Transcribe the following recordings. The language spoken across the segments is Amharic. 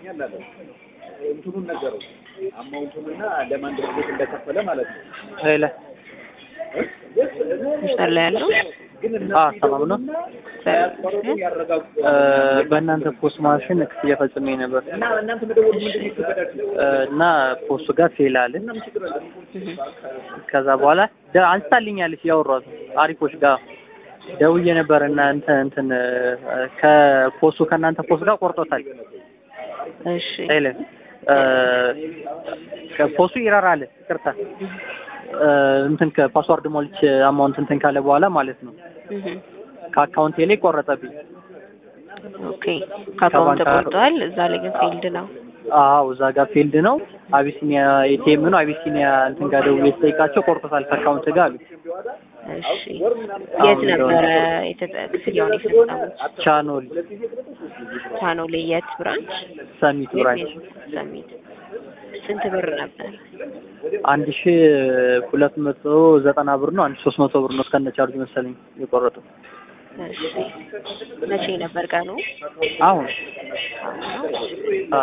ደርሶኛል አለ። እንትኑን ነገረው አማውንቱንና ለማን ድርጅት እንደከፈለ ማለት ነው። ሄለ መስመር ላይ ያለው ግን አ ሰላም ነው። ሳያስቆርጡ ያረጋጉ እ በእናንተ ፖስት ማሽን ክፍያ ፈጽሜ ነበር እና እናንተ መደወል ምንድን ነው ይከበዳችሁ? እ እና ፖስቱ ጋር ፌል አለ። ምንም ችግር የለም። ከዛ በኋላ ደ- አንስታልኛለች ያወሯት አሪፎች ጋር ደውዬ ነበር እና እንትን እንትን እ ከፖስቱ ከእናንተ ፖስት ጋር ቆርጦታል። እሺ ሄለ እ ከፖስቱ ይራራል። ይቅርታ እ እንትን ከፓስዋርድ ሞልቼ አማውንት እንትን ካለ በኋላ ማለት ነው እህ ከአካውንቴ ላይ ቆረጠብኝ። ኦኬ ከአካውንት ከባንክ- ተቆርጧል። እዛ ላይ ግን ፊልድ ነው። አዎ እዛ ጋር ፊልድ ነው። አቢሲኒያ ኤቲኤም ነው። አቢሲኒያ እንትን ጋር ደውዬ ስጠይቃቸው ቆርጦታል ከአካውንት ጋር አሉ። እሺ የት ነበረ የተጠ- ክፍያውን የፈጸሙት? ቻኖል ቻኖሌ የት ብራንች? ሰሚት ብራንች ሰሚት ስንት ብር ነበር? አንድ ሺ ሁለት መቶ ዘጠና ብር ነው። አንድ ሺ ሶስት መቶ ብር ነው እስከነ ቻርጅ መሰለኝ የቆረጠው። እሺ መቼ ነበር ቀኑ? አሁን አ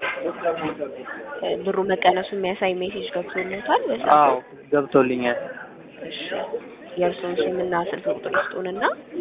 እ ብሩ መቀነሱ የሚያሳይ ሜሴጅ ገብቶለታል? በዛ አዎ ገብቶልኛል። እሺ የእርስዎን ስምና ስልክ ቁጥር ይስጡንና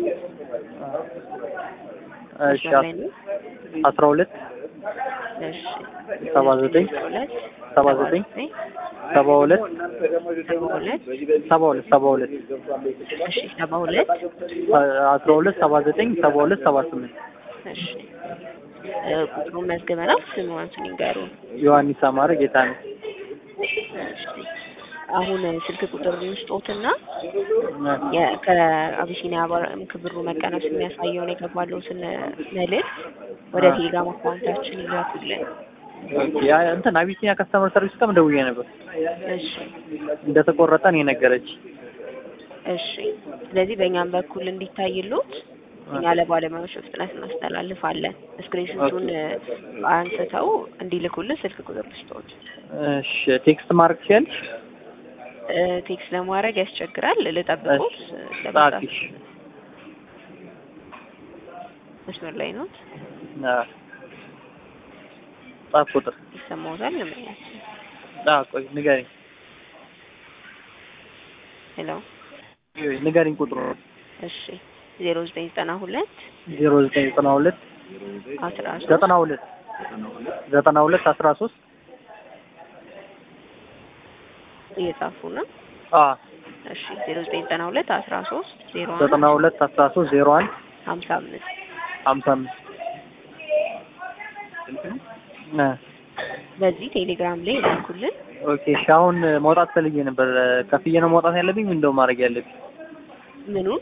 እሺ መስመር ላይ ነው። አስራ ሁለት እሺ ሰባ ዘጠኝ ሁለት ሰባ ዘጠኝ ሰባ ሁለት ሰባ ሁለት ሰባ ሁለት ሰባ ሁለት እሺ ሰባ ሁለት አስራ ሁለት ሰባ ዘጠኝ ሰባ ሁለት ሰባ ስምንት እሺ እ ቁጥሩን መዝግበናል። ስምዎን ይንገሩን። ዮሐንስ አማረ ጌታ ነው። እሺ አሁን ስልክ ቁጥር እንስጦትና የ- ከአቢሲኒያ ባንክ ብሩ መቀነሱ የሚያሳየውን የገባለውን መልዕክት ወደ ቴሌግራም አካውንታችን ይላኩልን። ያ እንትን አቢሲኒያ ከስተመር ሰርቪስ ጋርም ደውዬ ነበር እሺ እንደተቆረጠ ነው የነገረች። እሺ ስለዚህ በእኛም በኩል እንዲታይሉት እኛ ለባለሙያዎች በፍጥነት እናስተላልፋለን። ስክሪንሾቱን አንስተው እንዲልኩልን ስልክ ቁጥር ልስጥዎት። እሺ ቴክስት ማድረግ ትችያለሽ? እ ቴክስት ለማድረግ ያስቸግራል። ልጠብቅዎት? ጻፊሽ። መስመር ላይ ነው። አዎ ጻፍ ቁጥር ይሰማዎታል? ለማያችን አዎ ቆይ ንገሪኝ ሄሎ። ንገሪኝ ቁጥሩ እሺ ዜሮ ዘጠኝ ዘጠና ሁለት ዜሮ ዘጠኝ ዘጠና ሁለት አስራ ሶስት ዘጠና ሁለት ዘጠና ሁለት አስራ ሶስት እየጻፉ ነው። አዎ እሺ ዜሮ ዘጠኝ ዘጠና ሁለት አስራ ሶስት ዜሮ ዘጠና ሁለት አስራ ሶስት ዜሮ አንድ ሀምሳ አምስት ሀምሳ አምስት እ በዚህ ቴሌግራም ላይ ላኩልን። ኦኬ እሺ አሁን መውጣት ፈልጌ ነበር ከፍዬ ነው መውጣት ያለብኝ እንደው ማድረግ ያለብኝ ምኑን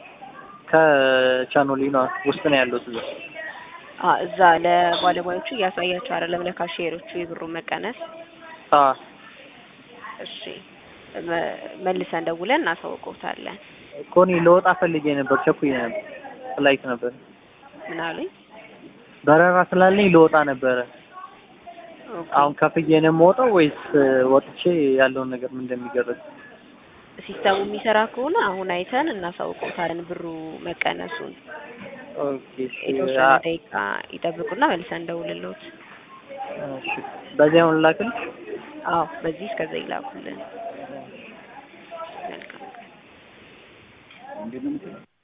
ከቻኖሊ ነው ውስጥ ነው ያለው እዛ አ እዛ ለባለሙያዎቹ እያሳያቸው አይደለም ለካሼሮቹ የብሩን መቀነስ። አ እሺ መ- መልሰን ደውለን እናሳውቅዎታለን። እኮ እኔ ለወጣ ፈልጌ ነበር ቸኩዬ ነበር ፍላይት ነበር ምን አሉኝ? በረራ ስላለኝ ለወጣ ነበረ ኦኬ። አሁን ከፍዬ ነው የምወጣው ወይስ ወጥቼ ያለውን ነገር ምን እንደሚደረግ ሲስተሙ የሚሰራ ከሆነ አሁን አይተን እናሳውቅዎታለን ብሩ መቀነሱን። ኦኬ እሺ የተወሰነ አ- ደቂቃ ይጠብቁና መልሰን እንደውልልዎት። እሺ በዚህ አሁን ላክልሽ አዎ በዚህ እስከዛ ይላኩልን። መልካም ቀን።